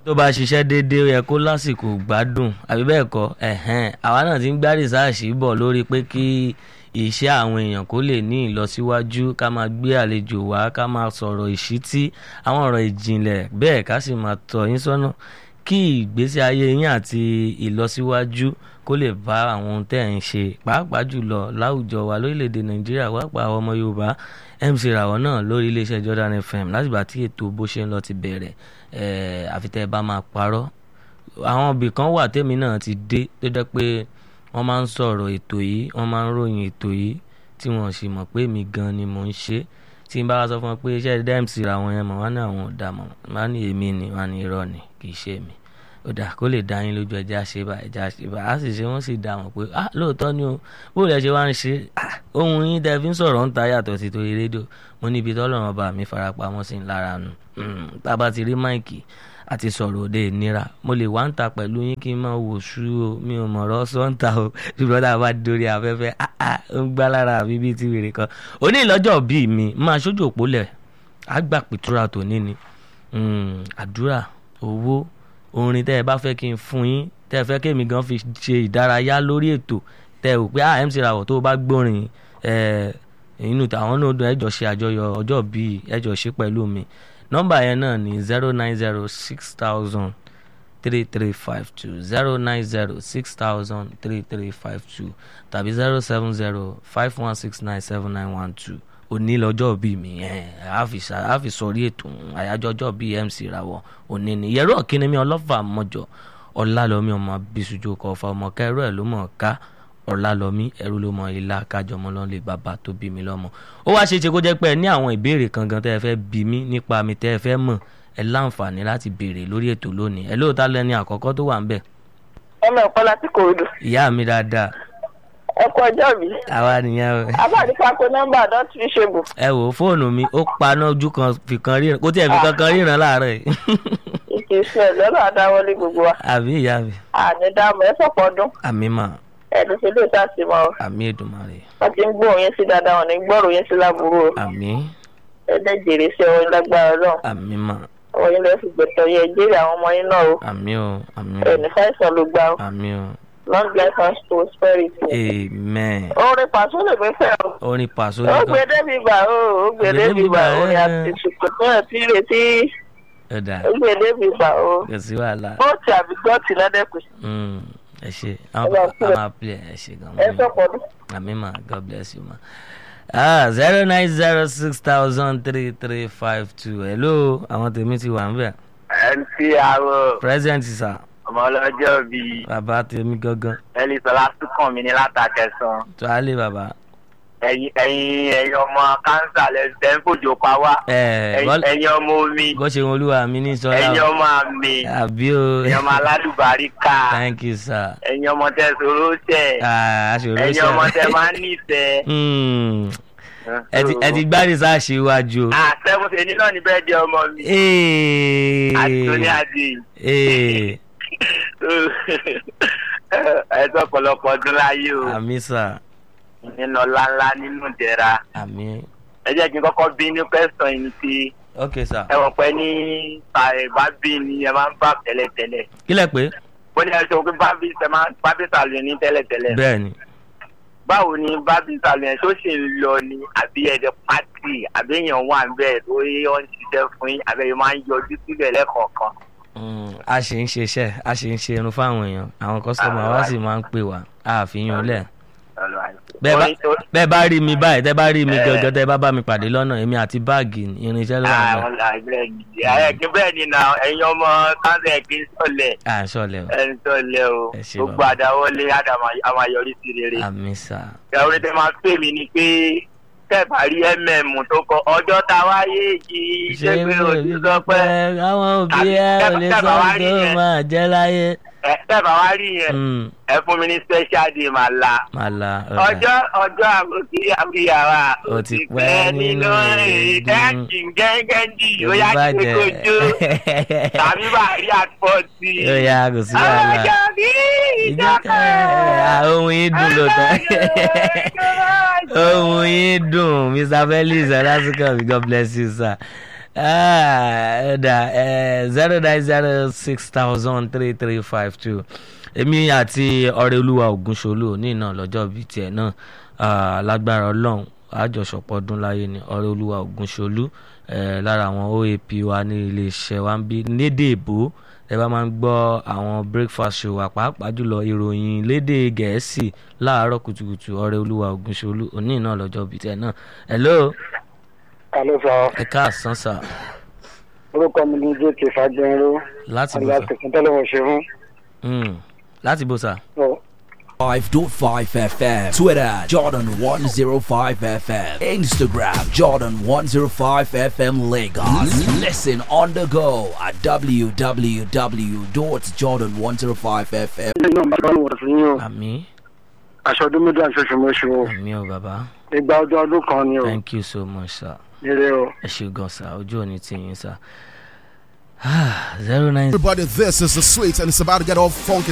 tó bá ṣiṣẹ́ déédéé ó yẹ kó lásìkò gbádùn àbí bẹ́ẹ̀ kọ́ ẹ̀hẹ́n àwa náà ti ń gbá rìsáàṣì bọ̀ lórí pé kí iṣẹ́ àwọn èèyàn kó lè ní ìlọsíwájú ká máa gbé àlejò wá ká máa sọ̀rọ̀ ìṣítí àwọn ọ̀rọ̀ ìjìnlẹ̀ bẹ́ẹ̀ ká sì máa tọ́ yín sọ́nà kí ìgbésí ayé yín àti ìlọsíwájú kó lè bá àwọn ohun tẹ́ ẹ̀ ń ṣe pàápàá jùlọ láwùjọ wa lórílẹ̀‐èdè nàìjíríà pàápàá àwọn ọmọ yorùbá mc ràwọ̀ náà lórí iléeṣẹ́ jordan fm látìgbà tí ètò bó ṣe ń lọ ti bẹ̀rẹ̀ àfitẹ́ bá máa parọ́ àwọn ibì kan wà tèmi náà ti dé tó jẹ́ pé wọ́n máa ń sọ̀rọ̀ ètò yìí wọ́n máa ń ròyìn ètò yìí tí wọ́n sì mọ̀ pé mi gan ni mò ń ṣe tí n bá wá sọ fún wọn pé iṣẹ́ dmc ràwọ̀ yẹn mọ̀ wọ́n ní àwọn ò dà mọ̀ wọ́n ní èmi ni wọ́n ní irọ́ ni kì í ṣe mi ó dà kó lè dá yín lójú ẹjẹ àṣebà ẹjẹ àṣebà á sì ṣe wọn sì dá wọn pé ah lóòótọ́ ni o bó lẹ ṣe wá ń ṣe ohun yín tẹ fi ń sọ̀rọ̀ ń ta yàtọ̀ sí torí rédíò mo níbi tọ́lọ́run ọba mi farapamọ́ sí lára nù tá a bá ti rí máìkì àti sọ̀rọ̀ òde ìnira mo lè wá ń ta pẹ̀lú yín kí n máa wò sú o mi ò mọ̀rọ̀ sọ́ńtà o ṣùgbọ́n tá a bá dórí afẹ́fẹ́ ó ń gbá lára mi bíi ti wèrè kan òní ìlọ́jọ́ bíi mi máa ṣojú òpólẹ̀ àgbà pìtura tòní ni àdúrà owó orin tẹ́ ẹ bá fẹ́ kí n fún yín tẹ́ ẹ fẹ́ kí èmi gan fi ṣe ìdárayá lórí ètò tẹ́ ẹ rò pé ah mc rawọ tó o bá gbórin inú àwọn náà dùn ẹjọ ṣe àjọyọ̀ ọjọ́ bíi ẹjọ ṣe pẹ̀lú mi nọ́mbà yẹn náà ní zero nine zero six thousand three three five two zero nine zero six thousand three three five two tàbí zero seven zero five one six nine seven nine one two òní lọ́jọ́ bíi mi a fi sọrí ètò àyájọ́ ọjọ́ bíi mc rawọ òní ni yẹrọ kíni mi ọlọ́fà mọ́jọ ọlálọ́mí ọmọ bísújú kọ ọfà ọmọ kẹrọ ẹ̀ ló mọ̀ ká ọlálọ́mí ẹrú ló mọ ilá kájọmọ lọ́n lè bàbá tó bí mi lọ́mọ. ó wá ṣe é ṣe kó jẹ́ pé ẹ ní àwọn ìbéèrè kankan tẹ́ ẹ fẹ́ bí mi nípa mi tẹ́ ẹ fẹ́ mọ̀ ẹ láǹfààní láti béèrè lórí ètò lónìí ẹ lóòótá lẹ́ni àkọ́kọ́ tó wà ń bẹ̀. ọmọ ẹ̀kọ́ láti kòròdú. ìyá mi dáadáa ọkọ ọjọ́ mi. àwa nìyẹn o. abáàdì pàkó nọ́mbà don fi ṣe bò. ẹ wò ó fóònù mi ó paná ojú kan fìkan ríran kó tiẹ̀ fìkan kan ríran láàárọ̀ yìí. ìkè iṣẹ́ lọ́dọ̀ àdáwọlé gbogbo wa. àbí ìyá mi. àní dáàmú ẹ sọ̀pọ̀ ọdún. àmì mà. ẹ̀dùn ṣe lè sá sí mọ́. àmì Èdùmàrè. wọ́n ti ń gbóhùn yín sí dáadáa wọn ní gbọ́rọ̀ yín sí láburú o. àmì. ẹ̀dẹ̀ jèrè sí ọwọ́ lágbára náà. àmì mà. ọwọ́ yín lọ fi gbẹ̀tọ̀ yẹ jèrè àwọn ọmọ yín náà o. àmì o àmì o. ẹ̀ní fáìsàn ló gbá o. àmì o long life and prosperity. amen. orin pàṣẹ lè gbé fẹ́ o. orin pàṣẹ ó gbé débi bá o ó gbé débi bá o orin àti ìsìnkú náà ti retí. ẹ̀dà ó gbé débi bá o. kò sí wàhálà. bóòtù àbí gọ́ọ̀tì lọ́dẹ̀kùn. ẹ ṣe àwọn máa play ẹ ṣe gan. ẹ sọ̀pọ̀ ọdún. àmì ma god bless you ma. ah zero nine zero six thousand three three five two hello àwọn tèmi ti wà ń bẹ̀. mc aro present sir ọmọ ọlọ́jọ́ bíi bàbá tèmi gangan ẹlẹ́sọ̀lá túkàn mi ní látàkẹsàn tó a lè bàbá. ẹ̀yin ẹ̀yin ẹ̀yin ọmọ kánsà lẹ́sẹ̀ ń fòjò pa wá ẹ bọ́lá ẹ̀yin ọmọ omi bó ṣe wọn olúwa mi ní sọlá ẹ̀yin ọmọ àmì àbí o ẹ̀yin ọmọ alálùbáríkà thank you sir. ẹ̀yin ọmọ tẹ sọ̀rọ̀ tẹ̀ ah aṣòro ṣe ẹ̀yin ọmọ tẹ máa ń nífẹ̀ẹ́. Hmm. ẹ ti ẹ ti gbárí sáà ṣe iwájú o. ah seven ṣe ní náà ní bẹ́ẹ̀ di ọmọ mi Ee. àtúnyí àdì Ee. ẹ sọ ọ̀pọ̀lọpọ̀ ọdún láyé o àmì sà nínú ọlá ńlá nínú ìdẹ̀ra àmì ẹ jẹ́ kí n kọ́kọ́ bí ní pẹ́sàn yìí ti ok sà ẹ wọ̀n pẹ́ ní bá bí ni ẹ máa ń bá tẹ́lẹ̀tẹ́lẹ̀ kílẹ̀ pé bó ní ẹ sọ pé bábí ẹ máa bábí sàlù ní tẹ́lẹ̀tẹ́lẹ̀ bẹ́ẹ̀ ni báwo ni bábí sàlù yẹn tó ṣe ń lọ ni àbí ẹ̀dẹ̀ pátì àbí èèyàn wà ń bẹ́ẹ̀ tó yẹ ọ́n ṣiṣẹ́ fún yín àbí ẹ máa ń yọjú síbẹ̀ lẹ́kọ̀ọ̀kan. Mm, a ṣe ń ṣiṣẹ́ a ṣe ń ṣe irun fáwọn èèyàn àwọn kọ́sítọ́mà wa sì máa ń pè wá àfihàn lẹ̀ bẹ́ẹ̀ bá bẹ́ẹ̀ bá rí mi báyìí tẹ́ bá rí mi gangan tẹ́ bá bá mi pàdé lọ́nà èmi àti báàgì irinṣẹ́ ló wà ní. àwọn àgbẹ̀ gidi ẹ̀kí bẹ́ẹ̀ ni na ẹ̀yin ọmọ sáńsẹ̀ kì í sọ̀lẹ̀ à ń sọ̀lẹ̀ o ẹ̀ ń sọ̀lẹ̀ o Ẹ ṣé gbogbo bàbá. àdáwọlé àmàyọrí sí rere. àmì sà ìyàwó tẹ máa pè mí ni pé tẹ́ẹ̀bà rí mm tó kọ ọjọ́ tá a wáyé yìí ṣé pé òsì sọ pé àwọn òbí Àbí ẹ ò lè tẹ́ sọ bá wá rí tó yẹn. máa jẹ́ láyé. ẹ tẹ́ẹ̀bà wá rí yẹn Mm, ẹ fún mi ní special day màá la máa la ọjọ́ ọjọ́ àbòkí àbíyàwá Ó ti pẹ́ nínú èédú. ìdẹ́kì gẹ́gẹ́ dì ó yá kí n kojú tàbí bá rí àpọ̀tì. ó yá kò sí wàhálà ọjọ́ bí ìjọkẹ́ ohun yìí dùn lóòótọ́ ohun yìí dùn mr felix ọlásùnkànmí god bless you sir ẹ̀ẹ́dà zero nine zero six thousand three three five two èmi àti ọ̀rẹ́ olúwa ògúnṣolú òní náà lọ́jọ́ bíi tiẹ̀ náà ah, lágbára ọlọ́run àjọṣọpọ̀ ọdún láyé ni ọ̀rẹ́ olúwa ògúnṣolú eh, lára àwọn oap wa ní iléeṣẹ́ wa ń bí lédè èbó ẹ bá máa ń gbọ́ àwọn breakfast show wa pàápàá jùlọ ìròyìn lédè gẹ̀ẹ́sì láàárọ̀ kùtùkùtù ọ̀rẹ́ olúwa ògúnṣolú òní náà lọ́jọ́ bíi tiẹ̀ náà hello Alo sọ, ẹ káàsán sà orúkọ mi ní Jake Fagbẹ́nró, láti bó àgbà sà tẹ̀sán tẹ́lẹ̀ wọ̀ ṣe fún. Mm, láti bó sà 5.5 FM. Twitter, Jordan 105 FM. Instagram, Jordan 105 FM Lagos. Listen on the go at www.jordan105fm. ilé náà bá wọ̀ sí yín o, àmì aṣọ ọdún méjì àti oṣù mọ́ṣù o, àmì ò bàbá ìgbà ọdún ọdún kan ni o, thank you so much sir. ire o. ẹ ṣe gan sa ojú òní ti yín sa zero nine Everybody, this is the sweet, and it's about to get all funky.